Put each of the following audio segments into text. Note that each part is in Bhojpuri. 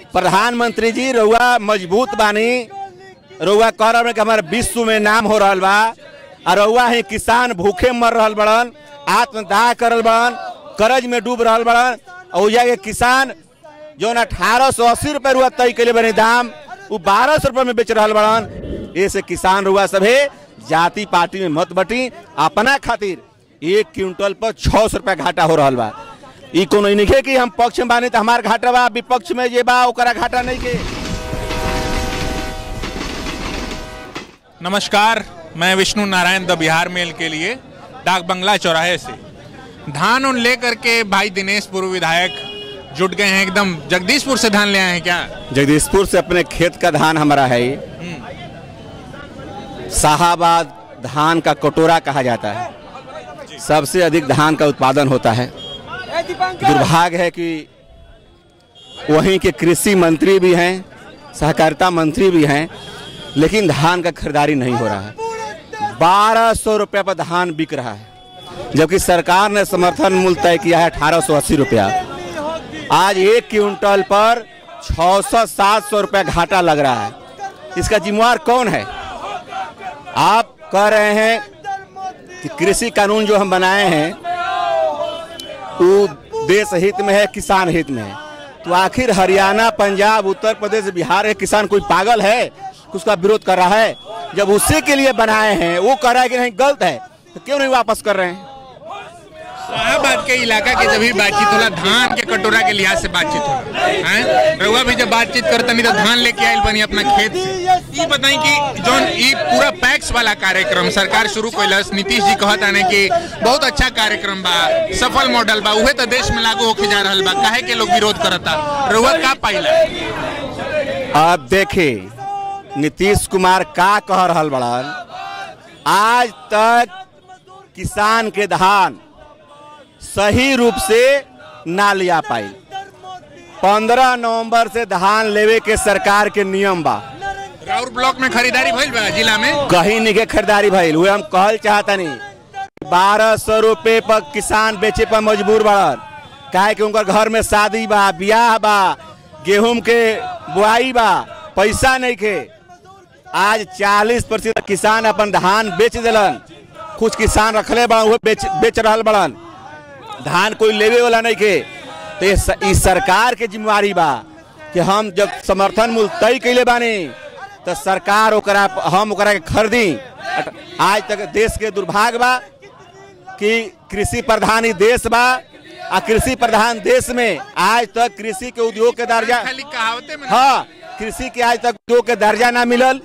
प्रधानमंत्री जी रउआ मजबूत बानी रउआ कह रहा कि हमारे विश्व में नाम हो रहा बा और रउआ ही किसान भूखे मर रहा बड़न आत्मदाह करल बड़न कर्ज में डूब रहा बड़न और के किसान जो अठारह सौ अस्सी रुपये रुआ तय के बने दाम वो बारह सौ रुपये में बेच रहा बड़न ऐसे किसान रुआ सभे जाति पार्टी में मत बटी अपना खातिर एक क्विंटल पर छः सौ रुपया घाटा हो रहा बा ई कोनो ई नइखे कि हम पक्ष में बानी तो हमार घाटा बा विपक्ष में जे बा ओकरा घाटा नहीं के नमस्कार मैं विष्णु नारायण द बिहार मेल के लिए डाक बंगला चौराहे से धान उन लेकर के भाई दिनेश पूर्व विधायक जुट गए हैं एकदम जगदीशपुर से धान ले आए हैं क्या जगदीशपुर से अपने खेत का धान हमारा है ये। शाहाबाद धान का कटोरा कहा जाता है सबसे अधिक धान का उत्पादन होता है दुर्भाग्य है कि वहीं के कृषि मंत्री भी हैं सहकारिता मंत्री भी हैं लेकिन धान का खरीदारी नहीं हो रहा है बारह सौ रुपये पर धान बिक रहा है जबकि सरकार ने समर्थन मूल्य तय किया है अठारह सौ अस्सी रुपया आज एक क्विंटल पर छः सौ सात सौ रुपया घाटा लग रहा है इसका जिम्मेवार कौन है आप कह रहे हैं कि कृषि कानून जो हम बनाए हैं वो देश हित में है किसान हित में है तो आखिर हरियाणा पंजाब उत्तर प्रदेश बिहार के किसान कोई पागल है कि उसका विरोध कर रहा है जब उसी के लिए बनाए हैं वो कह रहा है कि नहीं गलत है तो क्यों नहीं वापस कर रहे हैं शाहबाद के इलाका के जब भी बातचीत होला धान के कटोरा के लिहाज से बातचीत होला हैं रउआ भी जब बातचीत करता नहीं तो धान लेके आयल बनी अपना खेत से ई बताई कि जौन ई पूरा पैक्स वाला कार्यक्रम सरकार शुरू कैलस नीतीश जी कहत आने कि बहुत अच्छा कार्यक्रम बा सफल मॉडल बा उहे तो देश में लागू होके जा रहल बा काहे के लोग विरोध करता रउआ का पाइला अब देखे नीतीश कुमार का कह रहा बड़न आज तक किसान के धान सही रूप से ना लिया पाई पंद्रह नवंबर से धान लेवे के सरकार के नियम बा राउर ब्लॉक में खरीदारी भइल बा जिला में कहीं नहीं के खरीदारी भइल हुए हम कहल चाहता नहीं बारह सौ रुपये पर किसान बेचे पर मजबूर बड़न काहे कि उनकर घर में शादी बा ब्याह बा गेहूं के बुआई बा पैसा नहीं के आज 40 प्रतिशत किसान अपन धान बेच दिलन कुछ किसान रखले बड़न वो बेच बेच रहल बड़न धान कोई लेवे वाला नहीं के तो ये स- ई सरकार के जिम्मेवारी बा कि हम जब समर्थन मूल्य तय कैले बानी तो सरकार ओकरा हम ओकरा के खरीदी अट- आज तक देश के दुर्भाग्य बा कि कृषि प्रधान ही देश बा आ कृषि प्रधान देश में आज तक कृषि के उद्योग के दर्जा खाली कहावते में हाँ कृषि के आज तक उद्योग के दर्जा ना मिलल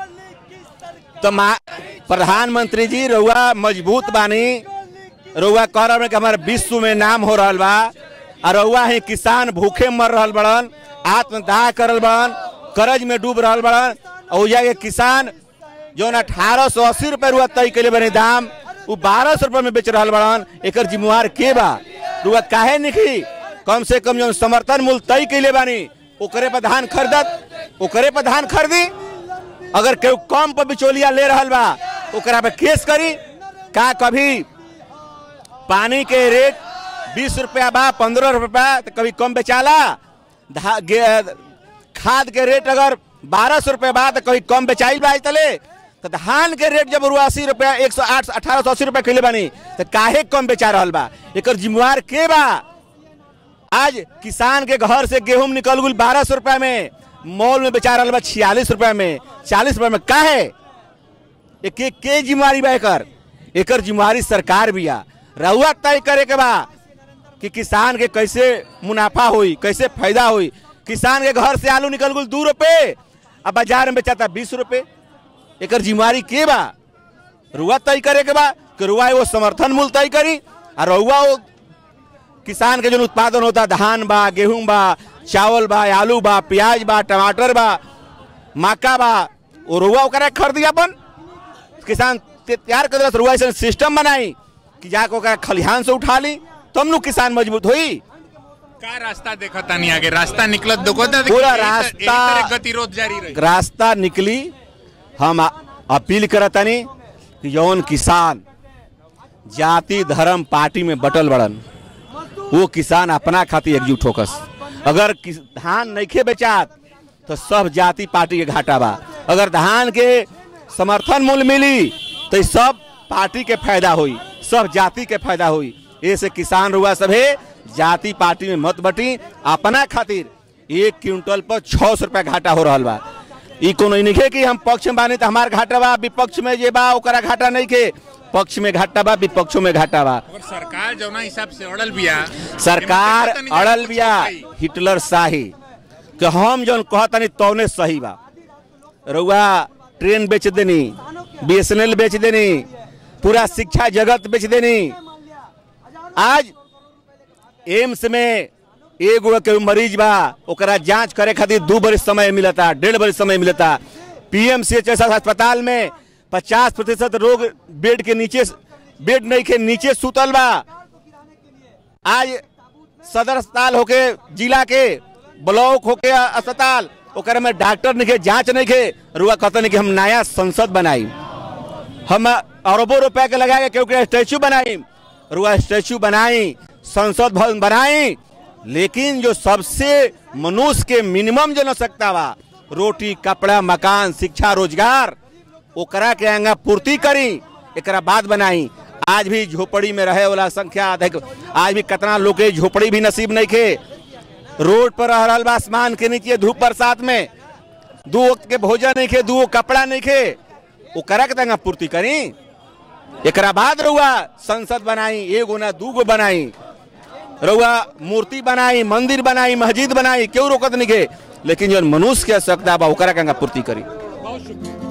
तो मा- प्रधानमंत्री जी रउआ मजबूत बानी रउआ कह रहा कि हमारे विश्व में नाम हो रहा बा और रउआ ही किसान भूखे मर रहा बड़न आत्मदाह करल बड़न कर्ज में डूब रहा बड़न और के किसान जो अठारह सौ अस्सी रुपये रुआ तय के बने दाम वो बारह सौ रुपये में बेच रहा बड़न एक जिम्मेवार के बा रुआ काहे निकी कम से कम जो समर्थन मूल्य तय के बानी ओकरे पर धान खरीदत ओकरे पर धान खरीदी अगर केहू कम पर बिचौलिया ले रहल बा ओकरा पे केस करी का कभी पानी के रेट बीस रुपया बा पंद्रह रुपया तो कभी कम बेचाला धा- गे- खाद के रेट अगर बारह सौ रुपया बा तो कभी कम बेचाई बा आज तले तो धान के रेट जब अस्सी रुपया एक सौ आठ अठारह सौ अस्सी रुपया किलो बानी तो काहे कम बेचा रहल बा एकर जिम्मेवार के बा आज किसान के घर से गेहूं निकल गुल बारह सौ रुपया में मॉल में बेचा रहा बा छियालीस रुपया में चालीस रुपया में का है ये के, के जिम्मेवारी बा एकर एकर जिम्मेवारी सरकार भी आ रहुआ तय करे के बा कि किसान के कैसे मुनाफा हुई कैसे फायदा हुई किसान के घर से आलू निकल गुल दू रुपये अब बाजार में बेचाता बीस रुपये एकर जिम्मेवारी के बा रुआ तय करे के बा कि रुआ वो समर्थन मूल्य तय करी और रुआ वो किसान के जो उत्पादन होता धान बा गेहूं बा चावल बा आलू बा प्याज बा टमाटर बा मक्का बा वो रुआ ओकरा खरीदी अपन किसान ते- तैयार कर दिलस, रुआ ऐसा सिस्टम बनाई कि जाके ओकरा खलिहान से उठा ली तब नु किसान मजबूत हुई का रास्ता देखा तानी आगे रास्ता निकलत देखो ता पूरा एही तर- एही रास्ता- तरह गतिरोध जारी रही रास्ता निकली हम आ- अपील करतनी कि जौन किसान जाति धर्म पार्टी में बटल बड़न वो किसान अपना खातिर एकजुट होकस अगर किस- धान नइखे बेचात तो सब जाति पार्टी के घाटा बा अगर धान के समर्थन मूल्य मिली तो ई सब पार्टी के फायदा हुई सब जाति के फायदा हुई ऐसे किसान रुआ सभे जाति पार्टी में मत बटी अपना खातिर एक क्विंटल पर छह सौ रुपया घाटा हो रहा बा ई कोनो ई नइखे कि हम पक्ष में बानी तो हमार घाटा बा विपक्ष में जे बा ओकरा घाटा नहीं के पक्ष में घाटा बा विपक्षों में घाटा बा और सरकार जौना हिसाब से अड़ल बिया सरकार एमे देखा तनी अड़ल कुछ बिया होई। हिटलर शाही कि हम जौन कहतनी तौने सही बा रउआ ट्रेन बेच देनी बीएसएनएल बेच देनी पूरा शिक्षा जगत बेच देनी आज एम्स में एगो के मरीज बा ओकरा जांच करे खातिर दू बरिस समय मिलता डेढ़ बरिस समय मिलता पीएमसीएच जैसा अस्पताल में पचास प्रतिशत रोग बेड के नीचे बेड नहीं के नीचे सुतल बा आज सदर अस्पताल होके जिला के ब्लॉक होके अस्पताल ओकरा में डॉक्टर नहीं के जांच नहीं के रुआ कहते नहीं कि हम नया संसद बनाई हम अरबों रुपए के लगा के क्योंकि स्टैचू बनाई रुआ स्टैचू बनाई संसद भवन बनाई लेकिन जो सबसे मनुष्य के मिनिमम जो आवश्यकता बा रोटी कपड़ा मकान शिक्षा रोजगार ओकरा के आगा पूर्ति करी एकरा बाद बनाई आज भी झोपड़ी में रहे वाला संख्या अधिक आज भी कितना लोग के झोपड़ी भी नसीब नहीं के रोड पर रह रहल बा आसमान के नीचे धूप बरसात में दू वक्त के भोजन नहीं खे दू गो कपड़ा नहीं खे ओकरा के तंगा पूर्ति करी एकरा बाद रहुआ संसद बनाई एगो ना दू गो बनाई रहुआ मूर्ति बनाई मंदिर बनाई मस्जिद बनाई क्यों रोकत नहीं के लेकिन जो मनुष्य के आवश्यकता बा ओकरा के पूर्ति करी बहुत शुक्रिया